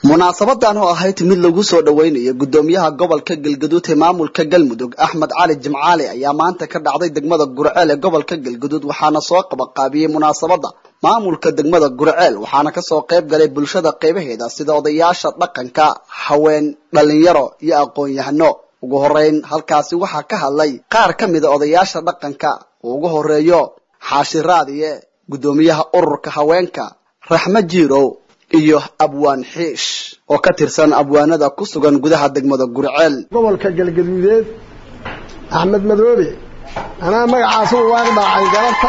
munaasabadan oo ahayd mid lagu soo dhaweynayo gudoomiyaha gobolka galgaduud ee maamulka galmudug axmed cali jimcaali ayaa maanta ka dhacday degmada gurceel ee gobolka galgaduud waxaana soo qabaqaabiyey munaasabada maamulka degmada gurceel waxaana kasoo qayb galay bulshada qaybaheeda sida odayaasha dhaqanka haween dhalinyaro iyo aqoon-yahano ugu horeyn halkaasi waxaa ka hadlay qaar ka mida odayaasha dhaqanka uu ugu horeeyo xaashi raadiye gudoomiyaha ururka haweenka raxmo jiirow iyo abwaan xiish oo ka tirsan abwaanada ku sugan gudaha degmada gurceel gobolka galgaduudeed axmed madoobe anaa magacaas u waaq dhaacay galabta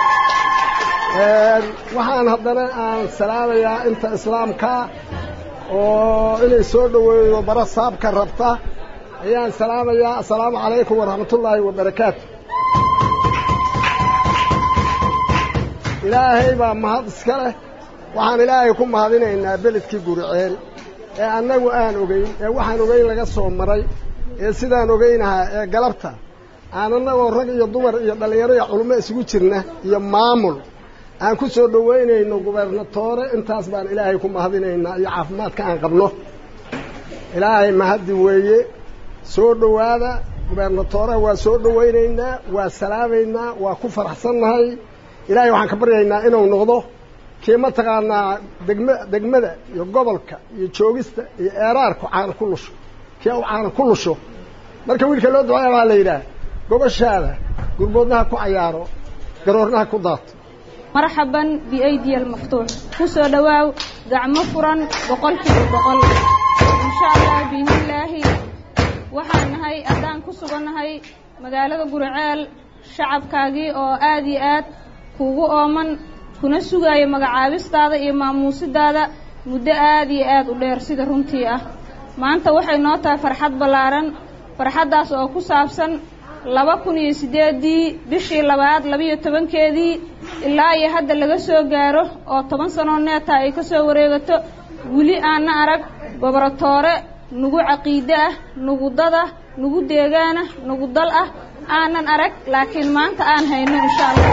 waxaan haddana aan salaamayaa inta islaamka oo inay soo dhoweeyo bara saabka rabta ayaan salaamayaa assalaamu calaykum waraxmatullaahi wabarakaatu ilaahay baa mahad iska leh waxaan ilaahay ku mahadinaynaa beledkii guriceel ee annagu aan ogeyn ee waxaan ogeyn laga soo maray ee sidaan ogeynahaa ee galabta aan annagoo rag iyo dumar iyo dhallinyaro iyo culummo isugu jirna iyo maamul aan ku soo dhoweynayno gubernatoore intaas baan ilaahay ku mahadinaynaa iyo caafimaadka aan qabno ilaahay mahaddi weeye soo dhowaada gubernatoore waa soo dhoweynaynaa waa salaamaynaa waa ku faraxsannahay ilaahay waxaan ka baryaynaa inuu noqdo kii mataqaanaa degma degmada iyo gobolka iyo joogista iyo eeraarku caana ku lusho kii u caana ku lusho marka wiilka loo duceeya baa la yidhaah gobashaada gurboodnaha ku cayaaro garoornaha ku daato marxaban biaydiya almaftuux ku soo dhowaaw gacmo furan boqolkiiba boqol insha allah biidnillaahi waxaan nahay haddaan ku sugannahay magaalada guriceel shacabkaagii oo aada iyo aad kuugu ooman kuna sugaayo magacaabistaada iyo maamuusidaada muddo aada iyo aada u dheer sida runtii ah maanta waxay noo tahay farxad ballaaran farxaddaas oo ku saabsan laba kun iyo siddeedii bishii labaad labiyo tobankeedii ilaa iyo hadda laga soo gaaro oo toban sanoo neeta ay ka soo wareegato weli aanna arag goboratoore nugu caqiide ah nugu dad ah nugu deegaan ah nugu dal ah aanan arag laakiin maanta aan hayno insha allah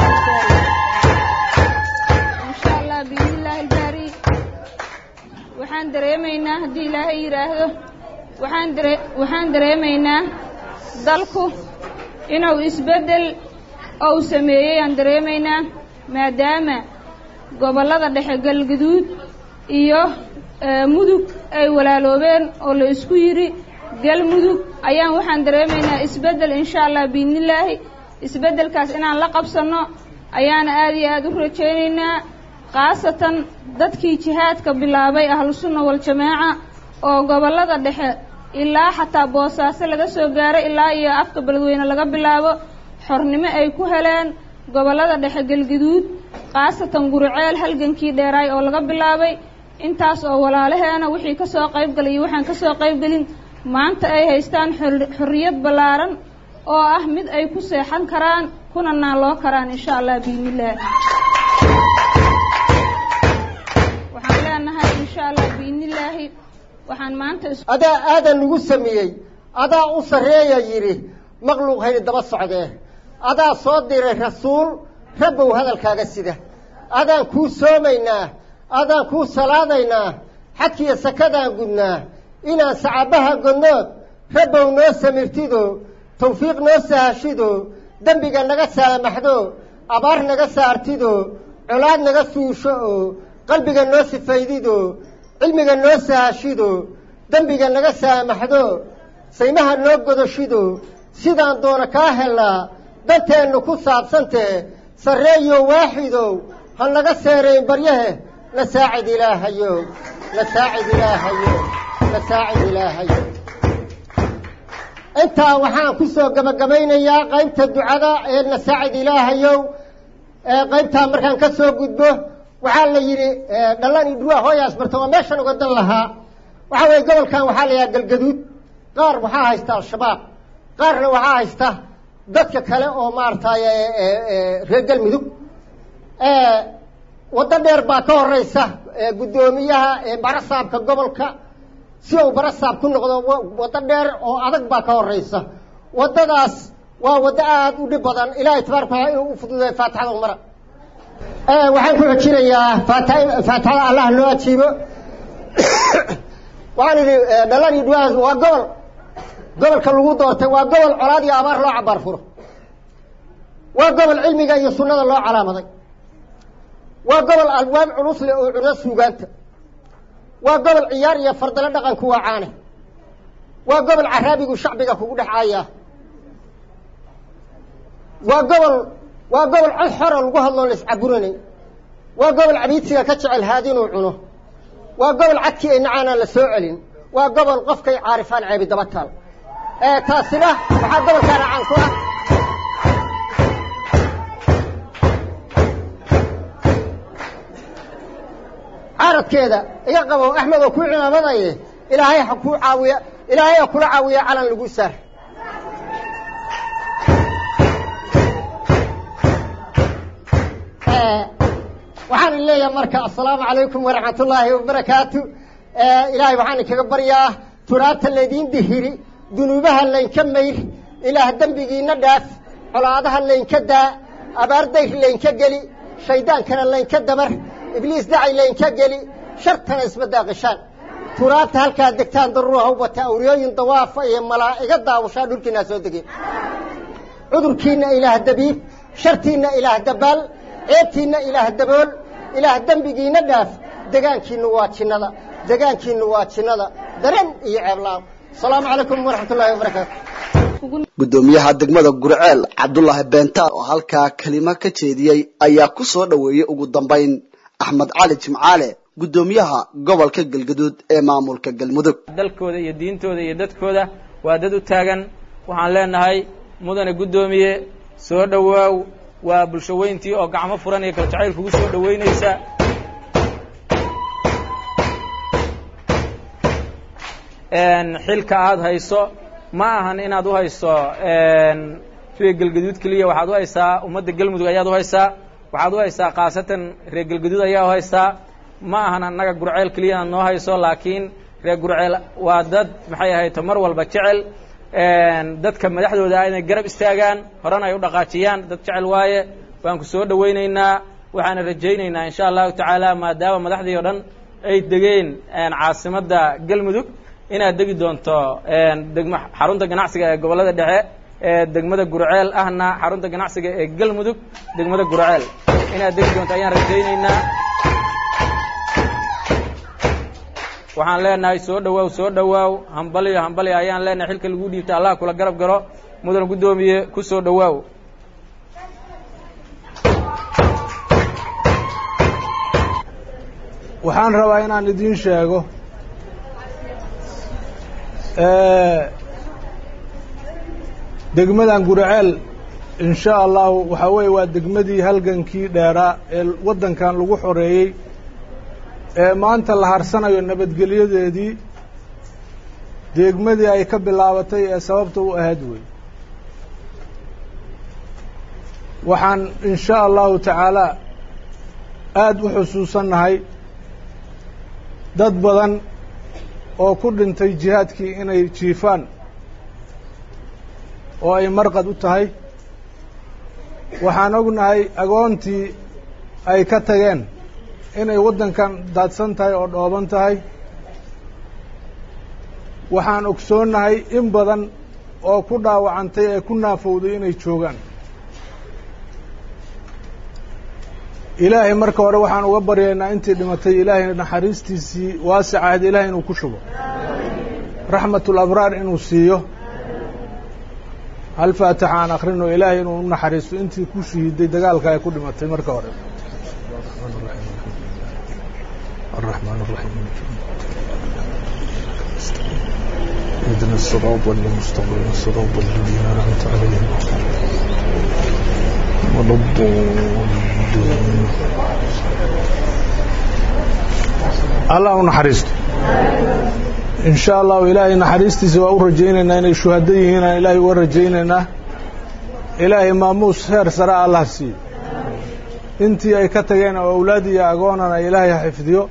insha allah biidnillaahi albaari waxaan dareemaynaa haddii ilaahay yidhaahdo waxaan dare waxaan dareemaynaa dalku inuu isbeddel ou sameeyey aan dareemaynaa maadaama gobollada dhexe galgaduud iyo mudug ay walaaloobeen oo la isku yidhi galmudug ayaan waxaan dareemaynaa isbeddel insha allah biidnillaahi isbeddelkaas inaan la qabsanno ayaana aada iyo aada u rajaynaynaa khaasatan dadkii jihaadka bilaabay ahlusunna waljamaaca oo gobollada dhexe ilaa xataa boosaaso laga soo gaaray ilaa iyo afka beledweyne laga bilaabo xornimo ay ku heleen gobollada dhexe galgaduud khaasatan guriceel halgankii dheeraay oo laga bilaabay intaas oo walaalaheena wixii ka soo qayb galay iyo waxaan ka soo qayb gelin maanta ay haystaan xorriyad ballaaran oo ah mid ay ku seexan karaan kuna naaloo karaan insha allah biidnillaah waxaan leenahay insha allah biidnillaahi waxaan maanta adaa aadan lagu sameeyey adaa u sarreeya yidhi maqluuq hayni daba socdee adaa soo diray rasuul rabbow hadalkaaga sida adaan kuu soomaynaa adaan kuu salaadaynaa xadkiiyo sakadaan gudnaa inaan sacabaha godnood rabbow noo samirtido tawfiiq noo sahashido dembiga naga saamaxdo abaar naga saartido colaad naga suusho oo qalbiga noo sifaydido cilmiga noo sahashido dembiga naga saamaxdo saymaha noo godoshido sidaan doona kaa helnaa danteennu ku saabsantee sarreeyo waaxidow ha naga seerayn baryahe na saacid ilaahayow na saacid ilaahayow na saacid ilaahayow intaa waxaan ku soo gabagabaynayaa qaybta ducada ee na saacid ilaahayow qaybtaa markaan ka soo gudbo waxaa la yidhi dhallan iyo dhuwaa hooyaas barta waa meeshan uga dan lahaa waxaa weeye gobolkan waxaa la yidhaha galgaduud qaar waxaa haysta al-shabaab qaarna waxaa haysta dadka kale oo maaragtay reer galmudug waddo dheer baa ka horeysa guddoomiyaha barasaabka gobolka si uu barasaab ku noqdo waddo dheer oo adag baa ka horeysa waddadaas waa waddo aada u dhib badan ilaahay tabaaraka wataala inuu u fududeeyo faatixada umara waxaan ku xojinayaa faat faatixada allah noo ajiibo waxaan idhi dhalan iyo dhuwaas waa gobol gobolka lagu doortay waa gobol colaad iyo abaar loo cabaar furo waa gobol cilmiga iyo sunnada loo calaamaday waa gobol alwaab culus leh oo cuno suugaanta waa gobol ciyaar iyo fardalo dhaqanku waa caane waa gobol caraabigu shacbiga kugu dhex caayaa waa gobol waa gobol cod xora lagu hadloo la iscaburanay waa gobol cabiidsiga ka jecel haadinuu cuno waa gobol cadkii ay nacaanaan la soo celin waa gobol qofkay caarifaan ceebi daba taal taasina waxaa gobolkaana caan ku ah caaradkeeda iga qabo axmed oo kuu cimaamadaye ilaahay ha kuu caawiya ilaahay ha kula caawiya calan lagu saar waxaan in leeyahay marka assalaamu calaykum waraxmat ullaahi wabarakaatu ilaahay waxaan inkaga baryaa turaabta laydiin dihiri dunuubaha laynka mayr ilaah dembigiina dhaaf colaadaha laynka daa abaar dayr laynka geli shaydaankana laynka dabar ibliis dacay laynka geli shartana isma daaqishaan turaabta halkaad degtaan daruura hawbata awriyooyin dawaafa iyo malaa'iga daawashaa dhulkiinaa soo degeen cudurkiinna ilaah dabiib shartiinna ilaah dabaal ceebtiinna ilaah dabool ilaah dembigiina dhaaf degaankiinnu waa jinnada degaankiinnu waa jinnada dareen iyo ceeblaam asalaamu calaykum waraxmat ullahi wabarakaatu guddoomiyaha degmada gurceel cabdulaahi beentaal oo halkaa kelimo ka jeediyey ayaa ku soo dhoweeyey ugu dambayn axmed cali jimcaale guddoomiyaha gobolka galgaduud ee maamulka galmudug dalkooda iyo diintooda iyo dadkooda waa dad u taagan waxaan leenahay mudane guddoomiye soo dhowaaw waa bulsho weyntii oo gacmo furan iyo kaljacayl kugu soo dhoweynaysa xilka aada hayso ma ahan inaad u hayso reer galgaduud keliya waxaad u haysaa ummadda galmudug ayaad u haysaa waxaad u haysaa khaasatan reer galgaduud ayaa u haysaa ma ahan annaga gurceel keliya inaad noo hayso laakiin reer gurceel waa dad maxay ahayto mar walba jecel dadka madaxdooda ah inay garab istaagaan horena ay u dhaqaajiyaan dad jecel waaye waan ku soo dhowaynaynaa waxaana rajaynaynaa insha allahu tacaala maadaama madaxdii o dhan ay degeen caasimadda galmudug inaad degi doonto degma xarunta ganacsiga ee gobollada dhexe ee degmada gurceel ahna xarunta ganacsiga ee galmudug degmada gurceel inaad degi doonto ayaan rajaynaynaa waxaan leenahay soo dhowaaw soo dhowaaw hambaliyo hambaliyo ayaan leenahay xilka lagu dhiibta allah kula garab galo mudan guddoomiye ku soo dhowaaw waxaan rabaa inaan idiin sheego degmadan guraceel in sha allahu waxaa weeye waa degmadii halgankii dheeraa ee waddankan lagu xoreeyey ee maanta la harsanayo nabadgelyadeedii degmadii ay ka bilaabatay ee sababta u ahayd wey waxaan in sha allahu tacaala aada u xusuusannahay dad badan oo ku dhintay jihaadkii inay jiifaan oo ay marqad u tahay waxaan ognahay agoontii ay ka tageen inay waddankan daadsan tahay oo dhooban tahay waxaan ogsoonnahay in badan oo ku dhaawacantay ee ku naafowday inay joogaan ilaahay marka hore waxaan uga baryaynaa intii dhimatay ilaahay naxariistiisii waasicahayd ilahay inuu ku shubo raxmatul abraar inuu siiyo hal faatixa aan akrino ilaahay inuu u naxariisto intii ku shahiiday dagaalka ay ku dhimatay marka hore الرحمن الرحيم اهدنا الصراط المستقيم الصراط الذين أنعمت عليهم ولا الضالين allah u naxariisto in sha allahu ilaahay naxariistiisa waa u rajaynaynaa inay shuhado yihiin aan ilaahay uga rajaynaynaa ilaahay maamuus heer sare allah siiyo intii ay ka tageen oo awlaad iyo agoonana ilaahay ha xifdiyo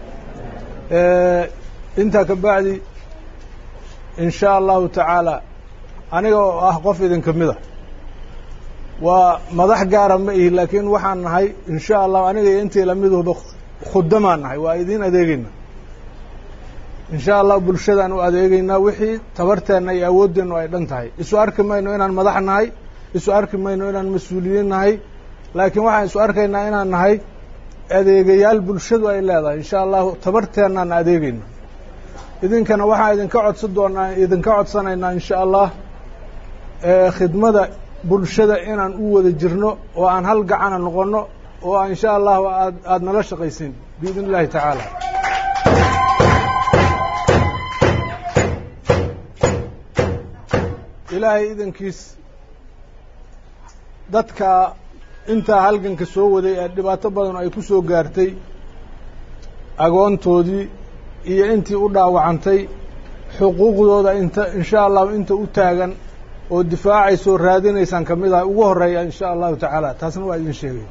intaa ka bacdi in sha allahu tacaala aniga oo ah qof idinka mida waa madax gaara ma ihi laakiin waxaan nahay in sha allahu aniga iyo intii lamiduba khudamaan nahay waa idiin adeegeyna insha allah bulshadaan u adeegaynaa wixii tabarteenna iyo awooddeennu ay dhan tahay isu arki mayno inaan madax nahay isu arki mayno inaan mas-uuliyiin nahay laakiin waxaan isu arkaynaa inaan nahay adeegayaal bulshadu ay leedahay insha allahu tabarteennaan adeegayna idinkana waxaan idinka codsan doonaa idinka codsanaynaa insha allah khidmada bulshada inaan u wada jirno oo aan hal gacana noqonno oo insha allahu aad aada nala shaqaysiin biidn illahi tacaala ilaahay idankiis dadka intaa halganka soo waday ee dhibaato badan ay ku soo gaartay agoontoodii iyo intii u dhaawacantay xuquuqdooda inta insha allahu inta u taagan oo difaacaysoo raadinaysaan ka mid ah ugu horeeya insha allahu tacaala taasna waa idin sheegay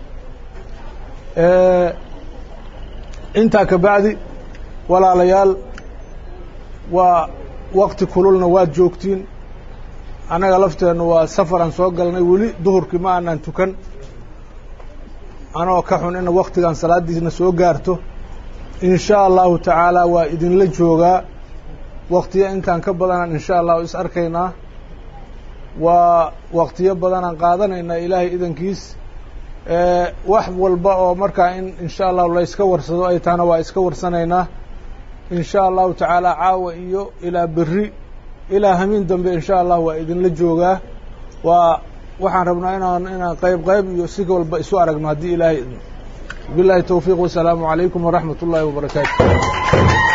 intaa ka bacdi walaalayaal waa wakti kululna waad joogtiin annaga lafteennu waa safaraan soo galnay weli duhurkii ma aanaan tukan anoo ka xun ina waktigan salaaddiisna soo gaarto in sha allahu tacaala waa idinla joogaa waktiyo intaan ka badanaan insha allahu is arkaynaa waa waktiyo badanaan qaadanaynaa ilaahay idankiis wax walba oo markaa in insha allahu layska warsado ay tahana waa iska warsanaynaa in sha allahu tacaala caawa iyo ilaa berri ilaa hamiin dambe insha allah waa idinla joogaa waa waxaan rabnaa inaan inaan qayb qayb iyo si walba isu aragno haddii ilaahay idmo billahi towfiiq wasalaamu calaykum waraxmat ullaahi wabarakaatu